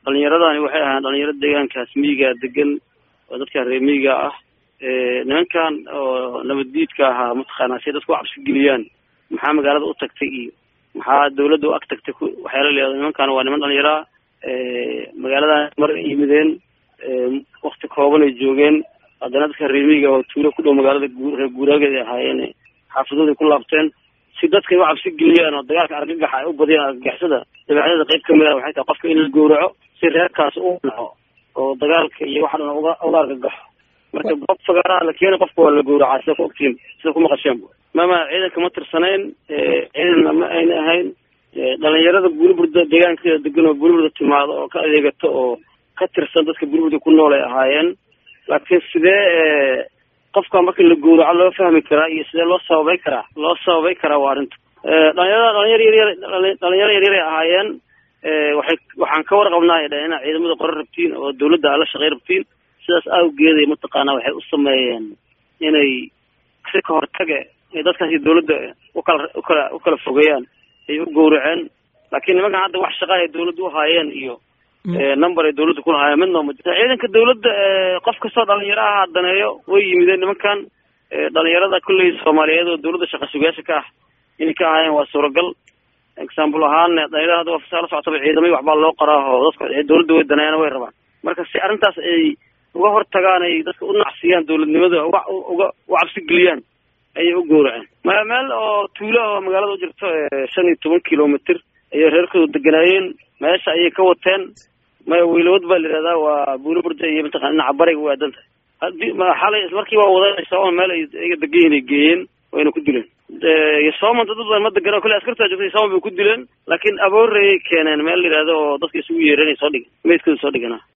dhalinyaradani waxay ahaan dhalinyaro deegaankaas miyiga degan oo dadka reer miyiga ah nimankan oo nabaddiidka ahaa mataqaanaa si dadku u cabsi geliyaan maxaa magaalada u tagtay iyo maxaa dawladda u ag tagtay waxyaala leedo nimankan waa niman dhalinyaraa magaaladan mar yimideen wakti kooban ay joogeen haddana dadka reer miyiga oo tuulo ku dhow magaalada reer guuraageed ay ahaayeen xaafadooday ku laabteen si dadka u cabsi geliyaan oo dagaalka argagaxa ay u badiyaan argagixisada dabeecdada qayb kamid ah waxay tahay qofka in la gowraco si reerkaas u naco oo dagaalka iyo waxa dhan uga uga argagaxo marka goob fagaaraha la keena qofka waa la gowracaa sida ku ogtiin sida ku maqasheen mama ciidanka ma tirsanayn ciidanna ma ayna ahayn dhalinyarada buuriburda deegaankeeda degan oo buuriburda timaado oo ka adeegato oo ka tirsan dadka buuriburda ku nool ay ahaayeen laakiin sidee qofka marka la gowraco loo fahmi karaa iyo sidee loo sababay karaa loo sababay karaa waa arrinta dhalinyarada dhalinyaro yaryar dhalinyaro yaryaray ahaayeen waxay waxaan ka warqabnaa ay dhaheen inaad ciidamada qoran rabtiin oo dawladda aad la shaqey rabtiin sidaas awgeeday mataqaanaa waxay u sameeyeen inay si ka hortage dadkaasi dawladda ukala ukala ukala fogeeyaan ay u gowraceen laakiin nimankan hadda wax shaqa ay dawladda uhaayeen iyo number ay dawladda kulahaayeen midnoo ma jirto ciidanka dawladda qof kastoo dhalinyaro ah daneeyo way yimideen nimankan dhalinyarada kulley soomaaliyeed oo dawladda shaqa sugayaasha ka ah inay ka ahaayeen waa suuragal example ahaan dhalinyarada hadda waa fasaa la socotaba ciidamay waxbaa loo qoraa oo dadka dawladda way daneeyaan way rabaan marka si arrintaas ay uga hortagaan ay dadka u nacsiyaan dawladnimada uga uga u cabsi geliyaan ayay u gowraceen ma meel oo tuulo oo magaalada u jirto shan iyo toban kilomitr ayay reerkooda deganaayeen meesha ayay ka wateen maya wiilawad baa la yihahdaa waa buuliburda iyo mataqana dhinaca bariga way aadan tahay hadii xalay ismarkii waa wadanaysaa meel ay iyaga degan yihin ay geeyeen wayna ku dileen yosoman dad badan ma degana kule askartaa joogtay yosoman bay ku dileen laakiin aboorayay keeneen meel la yihahdo oo dadka isugu yeereen ay soo dhigen meydkooda soo dhigana